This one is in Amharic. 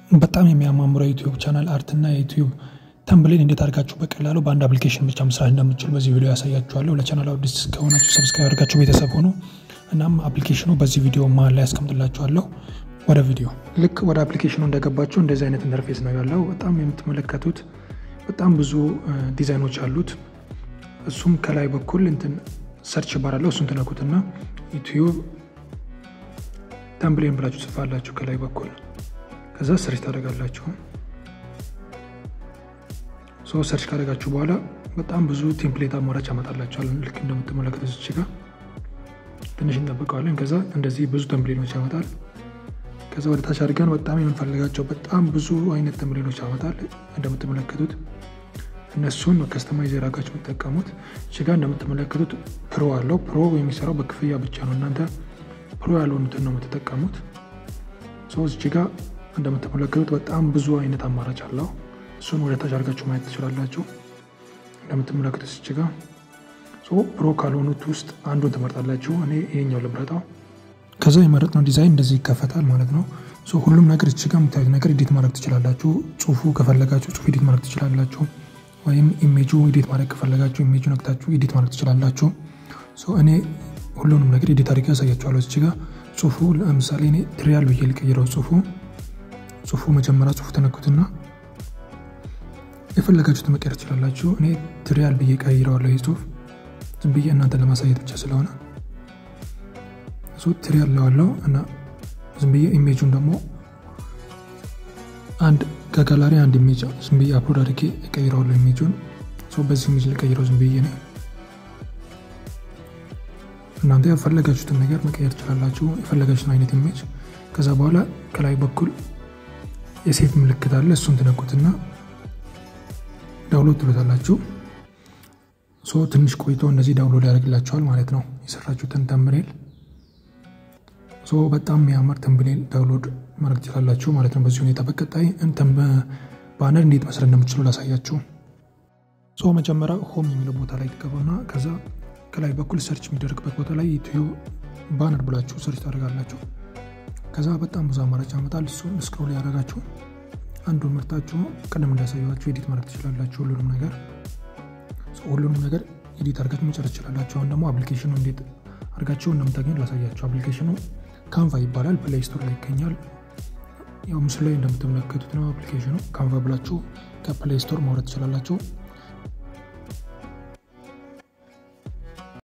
በጣም የሚያማምረው የዩቲዩብ ቻናል አርትና የዩቲዩብ ተምብሌን እንዴት አድርጋችሁ በቀላሉ በአንድ አፕሊኬሽን ብቻ መስራት እንደምትችሉ በዚህ ቪዲዮ ያሳያችኋለሁ። ለቻናል አዲስ ከሆናችሁ ሰብስክራይብ አድርጋችሁ ቤተሰብ ሆኑ። እናም አፕሊኬሽኑ በዚህ ቪዲዮ መሀል ላይ ያስቀምጥላችኋለሁ። ወደ ቪዲዮ ልክ ወደ አፕሊኬሽኑ እንደገባችሁ እንደዚህ አይነት ኢንተርፌስ ነው ያለው። በጣም የምትመለከቱት በጣም ብዙ ዲዛይኖች አሉት። እሱም ከላይ በኩል እንትን ሰርች ባር አለው። እሱን ትነኩትና ዩቲዩብ ተምብሌን ብላችሁ ጽፋላችሁ ከላይ በኩል ከዛ ሰርች ታደርጋላችሁ። ሶ ሰርች ካደረጋችሁ በኋላ በጣም ብዙ ቴምፕሌት አማራጭ ያመጣላችኋል። ልክ እንደምትመለከቱት እዚህ ጋር ትንሽ እንጠብቀዋለን። ከዛ እንደዚህ ብዙ ተምብሌኖች ያመጣል። ከዛ ወደ ታች አድርገን በጣም የምንፈልጋቸው በጣም ብዙ አይነት ተምብሌኖች ያመጣል። እንደምትመለከቱት እነሱን ከስተማይዝ ያደረጋችሁ የምትጠቀሙት እዚህ ጋር እንደምትመለከቱት ፕሮ አለው። ፕሮ የሚሰራው በክፍያ ብቻ ነው። እናንተ ፕሮ ያልሆኑትን ነው የምትጠቀሙት። ሶ እዚህ ጋር እንደምትመለከቱት በጣም ብዙ አይነት አማራጭ አለው። እሱን ወደ ታች አድርጋችሁ ማየት ትችላላችሁ። እንደምትመለከቱት እዚህ ጋር ፕሮ ካልሆኑት ውስጥ አንዱን ትመርጣላችሁ። እኔ ይሄኛው ልምረጣው። ከዛ የመረጥነው ዲዛይን እንደዚህ ይከፈታል ማለት ነው። ሁሉም ነገር እዚህ ጋር የምታዩት ነገር ኤዲት ማድረግ ትችላላችሁ። ጽሁፉ ከፈለጋችሁ ጽሁፍ ኤዲት ማድረግ ትችላላችሁ። ወይም ኢሜጁ ኤዲት ማድረግ ከፈለጋችሁ ኢሜጁ ነክታችሁ ኤዲት ማድረግ ትችላላችሁ። እኔ ሁሉንም ነገር ኤዲት አድርጌ ያሳያችኋለሁ። እዚህ ጋር ጽሁፉ ለምሳሌ እኔ ትሪያል ብዬ ልቀይረው። ጽሁፉ ጽሁፉ መጀመሪያ ጽሁፉ ተነኩትና የፈለጋችሁትን መቀየር ትችላላችሁ። እኔ ትሪያል ብዬ ቀይረዋለሁ። ይህ ጽሁፍ ዝም ብዬ እናንተ ለማሳየት ብቻ ስለሆነ እሱ ትሪያል ለዋለው እና ዝም ብዬ ኢሜጁን ደግሞ አንድ ከጋላሪ አንድ ኢሜጅ ዝም ብዬ አፕሎድ አድርጌ እቀይረዋለሁ። ኢሜጁን በዚህ ኢሜጅ ልቀይረው ዝም ብዬ ነው። እናንተ የፈለጋችሁትን ነገር መቀየር ትችላላችሁ፣ የፈለጋችሁትን አይነት ኢሜጅ። ከዛ በኋላ ከላይ በኩል የሴፍ ምልክት አለ። እሱን ትነኩትና ዳውንሎድ ትሉታላችሁ። ሶ ትንሽ ቆይቶ እነዚህ ዳውንሎድ ያደርግላችኋል ማለት ነው የሰራችሁትን ተምብኔል። ሶ በጣም የሚያምር ተምብኔል ዳውንሎድ ማድረግ ትችላላችሁ ማለት ነው። በዚህ ሁኔታ በቀጣይ ባነር እንዴት መስራት እንደምትችሉ ላሳያችሁ። ሶ መጀመሪያ ሆም የሚለው ቦታ ላይ ትገቡና ከዛ ከላይ በኩል ሰርች የሚደረግበት ቦታ ላይ ዩቲዩብ ባነር ብላችሁ ሰርች ታደርጋላችሁ። ከዛ በጣም ብዙ አማራጭ ያመጣል። እሱን ስክሮል ያደረጋችሁ አንዱን ምርጣችሁ ቀደም እንዳሳያችሁ ኤዲት ማድረግ ትችላላችሁ። ሁሉንም ነገር ሁሉንም ነገር ኤዲት አድርጋችሁ መጨረስ ትችላላችሁ። አሁን ደግሞ አፕሊኬሽኑ እንዴት አድርጋችሁ እንደምታገኙ ላሳያችሁ። አፕሊኬሽኑ ካንቫ ይባላል። ፕሌይ ስቶር ላይ ይገኛል። ያው ምስሉ ላይ እንደምትመለከቱት ነው። አፕሊኬሽኑ ካንቫ ብላችሁ ከፕሌይ ስቶር ማውረድ ትችላላችሁ።